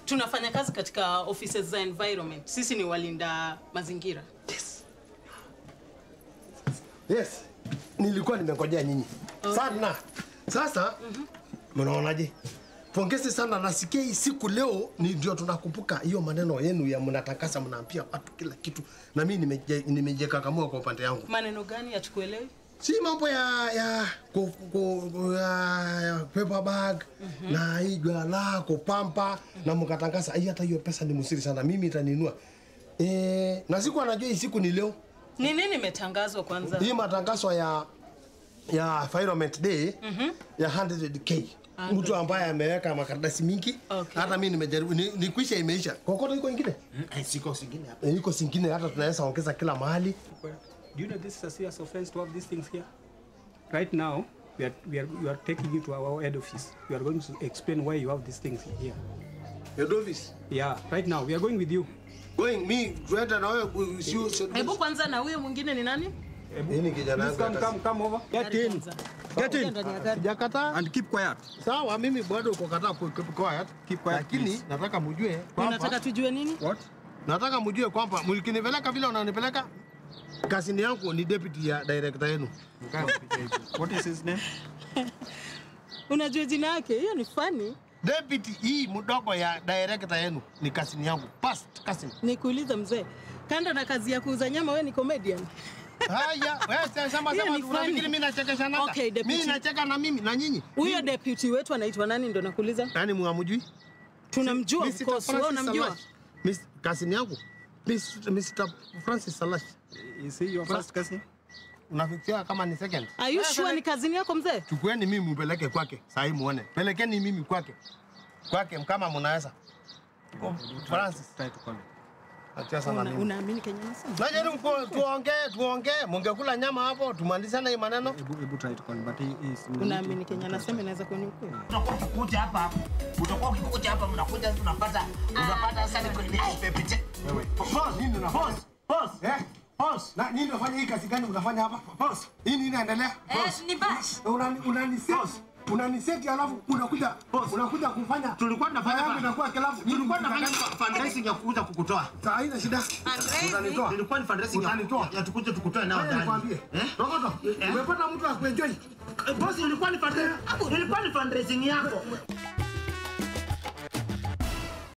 tunafanya kazi katika offices za environment. Sisi ni walinda mazingira. Yes, nilikuwa nimengojea nyinyi sana. Sasa mnaonaje? Pongezi sana, nasikia hii siku leo ni ndio tunakumbuka hiyo maneno yenu ya mnatakasa, mnaambia watu kila kitu, na mimi nimeje- nimejikakamua kwa upande yangu. Maneno gani yachukuelewi? si mambo ya ya ku, ku, ku, ya, ya paper bag na hii jwala kupampa na mkatangaza hii, hata hiyo pesa ni msiri sana, mimi itaninua e, na siku anajua hii siku ni leo Ni nini imetangazwa kwanza? hii matangazo ya ya Environment Day ya 100k mtu ambaye ameweka makaratasi mingi Okay. hata mimi nimejaribu ni, ni kwisha imeisha kokoto iko ingine Siko singine hapa. e, iko singine hata tunaweza ongeza kila mahali Do you know this is a serious offense to have these things here? Right now, we are, we are, we are taking you to our head office. We are going to explain why you have these things here. head office Yeah, right now, we are going with you. going me tuenda na wewe sio Hebu kwanza na huyo mwingine ni nani? hii ni kijana Please wangu come, hata come, come over. Get in. Get in. Sijakataa. And keep quiet. Sawa, mimi bado uko kataa ku keep quiet. Keep quiet, Lakini please. nataka mjue Unataka kwamba tujue nini? What? nataka mjue kwamba mlikinipeleka vile unanipeleka kazini yangu ni deputy ya director yenu. What is his name? Unajua jina yake? Hiyo ni funny. Deputy hii mdogo ya director yenu ni kazini yangu. Past cousin. Nikuulize mzee, kando na kazi ya kuuza nyama, wewe ni comedian? Haya, wewe sema sema Hiyo ni unafikiri funny. mimi nachekesha nanga? Okay, deputy. Mimi nacheka na mimi na nyinyi. Huyo deputy wetu anaitwa nani? Ndo nakuuliza. Yaani mwamjui? Tunamjua of Mr. course, wewe Francis unamjua? Salash. Miss kazini yangu. Miss- Mr. Francis Salash. Is he your first cousin? Unafikiria kama ni second? Are you sure ni kazini yako mzee? chukueni mimi mpeleke kwake sahii muone pelekeni mimi kwake kwake kama mnaweza Francis Try to call him. acha sana Una- mimi Unaamini Kenya nasema? najaribu ku- tuongee tuongee mungekula nyama hapo tumalizane hii maneno Ebu, ebu try to call him, but he is. Unaamini Kenya nasema inaweza kuwa ni ukweli? utakuwa ukikuja hapa utakuwa ukikuja hapa mnakuja tunapata unapata sasa kwenye pepe Boss, nini unafanya? boss boss Eh? Boss, na nini unafanya hii kazi gani unafanya hapa? Boss, hii nini inaendelea? Boss. ni bash Unani unaniset. Unaniseti alafu unakuja unakuja kufanya tulikuwa tunafanya yangu inakuwa kilafu. tulikuwa tunafanya fundraising ya kukuja kukutoa Saa haina shida. Utanitoa. ilikuwa ni fundraising ya- Utanitoa. ya tukuje tukutoe nao Wewe ndani nikwambie. eh Rokoto, umepata mtu wa kuenjoy. boss ilikuwa ni fundraising ilikuwa ni fundraising yako